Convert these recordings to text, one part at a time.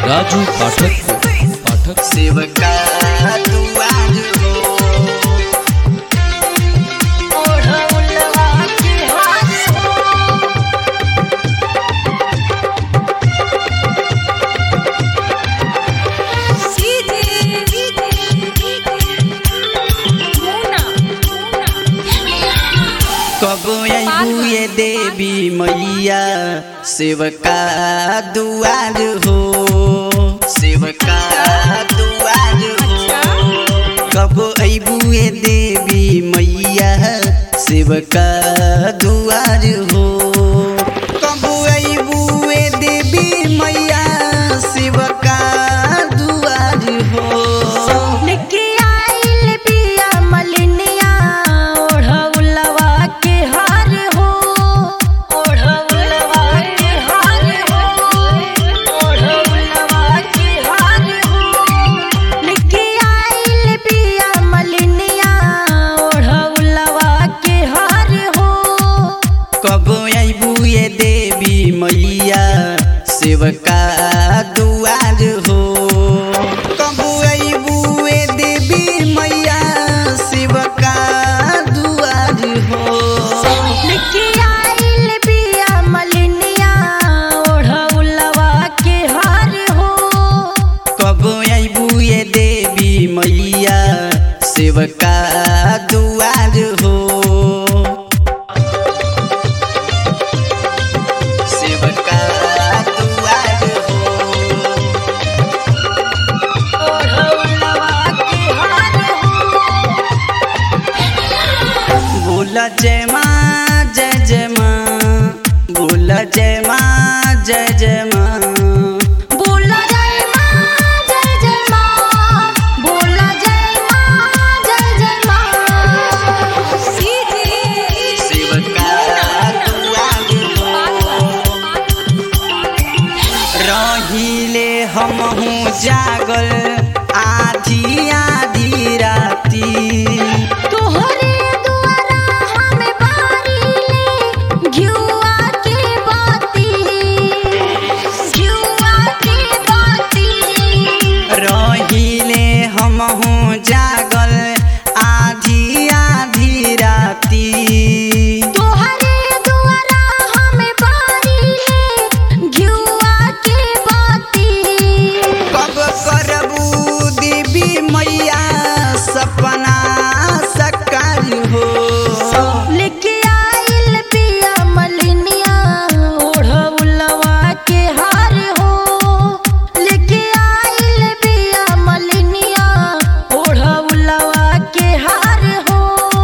राजू पाठक पाठक सेवका दुआर हो ओढ़ौलवा के हाथ हो कब अबू ये देवी मैया सेवका दुआर हो सेवका दुआर हो कब अबू ये देवी मैया सेवका दुआर हो कब अबू ये देवी मैया सेवका दुआर हो निकी आइल बिया मलिनिया ओढ़ौलवा के हार हो ओढ़ौलवा के हार हो ओढ़ौलवा के हार हो निकी आइल बिया मलिनिया ओढ़ौलवा के हार हो कब अबू ये देवी मैया सेवका दुआर हो कब अबू ये देवी मैया सेवका दुआर हो निकी आइल बिया मलिनिया ओढ़ौलवा के हार हो कब अबू ये देवी मैया सेवका दुआर हो सेवका दुआर हो ओढ़ौलवा के हार हो बोल जय माँ जय जय माँ बोल जय माँ जय जय माँ बोला जय माँ जय जय माँ बोला जय माँ जय जय माँ सेवका दुआर हो रहिले हमहू जागल आधी आधी राती तोहरे दुआरा हमें बारीले घिउआ के बाती घिउआ के बाती रहिले हमहू जागल आधी आधी राती तोहरे दुआरा हमें बारीले घिउआ के बाती कब करबू देवी मैया सपना सकार हो लेके आइल पिया मलिनिया ओढ़ौलवा के हार हो लेके आइल पिया मलिनिया ओढ़ौलवा के हार हो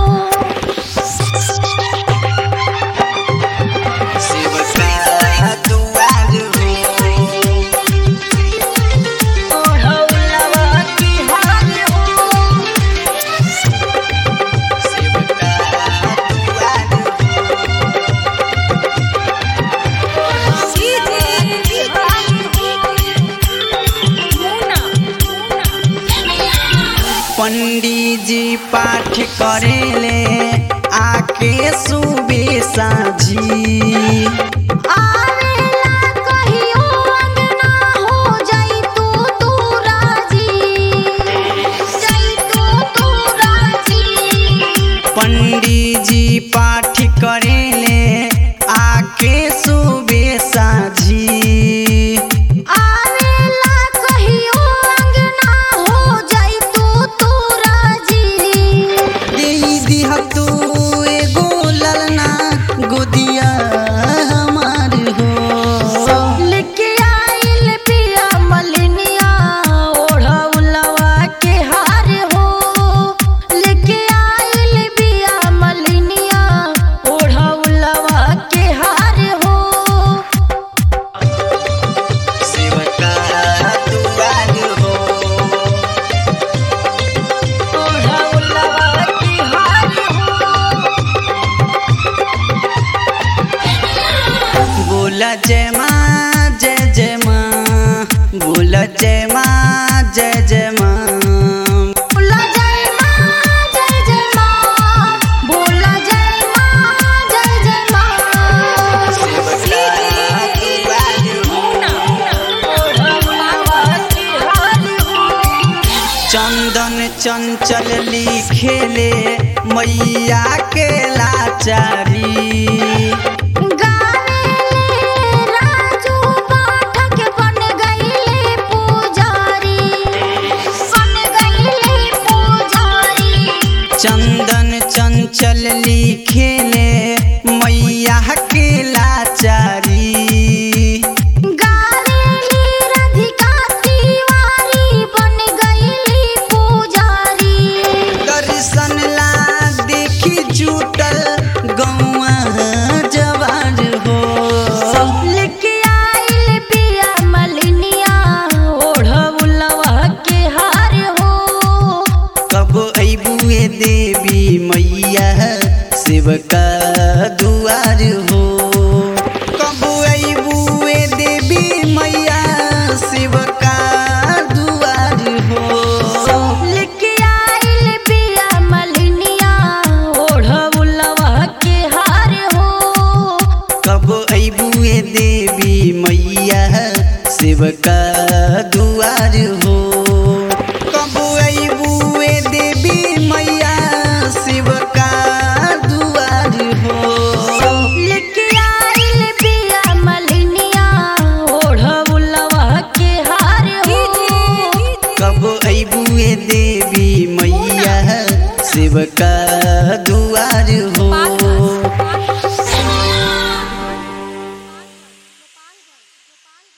सेवका दुआर हो ओढ़ौलवा के हार हो सेवका दुआर हो पंडित जी पाठ करेले आके सुबह साझी आवेला कहियो अंगना हो जाई तू तू राजी जाई तू तू राजी पंडित जी पाठ करेले आके सुबह साझी आवेला कहियो अंगना हो जाई तू तू राजी देई दिह तू एगो ललना गोदिया हमार हो लेके आइल पिया मलिनिया ओढ़ौलवा के हार हो लेके आइल पिया मलिनिया ओढ़ौलवा के हार हो सेवका दुआर हो ओढ़ौलवा के हार हो बोला जय माँ जय जय माँ बोला जय माँ जय जय माँ बोला जय माँ जय जय माँ बोला जय माँ जय जय माँ सेवका दुआर हो खेले मैया के लाचारी गावेले राजू पाठक बन गईले पुजारी बन गईले पुजारी चंदन चंचल लिखेले मैया के लाचारी गावेली राधिका तिवारी बन गईली पुजारी दर्शन ला देखी जुटल गौआ जवान हो लेके आइल पिया मलिनिया ओढ़ौलवा के हार हो कब अबुए देवी मैया शिव का दुआर हो कब अबुए देवी मैया शिव का दुआर हो लेके आइल पिया मलिनिया ओढ़ौलवा के हार हो कब अबुए देवी मैया शिव का दुआर हो कब अबुए देवी मैया शिव का दुआर हो लेके आइल पिया मलिनिया ओढ़ौलवा के हार हो कब अबुए देवी मैया शिव का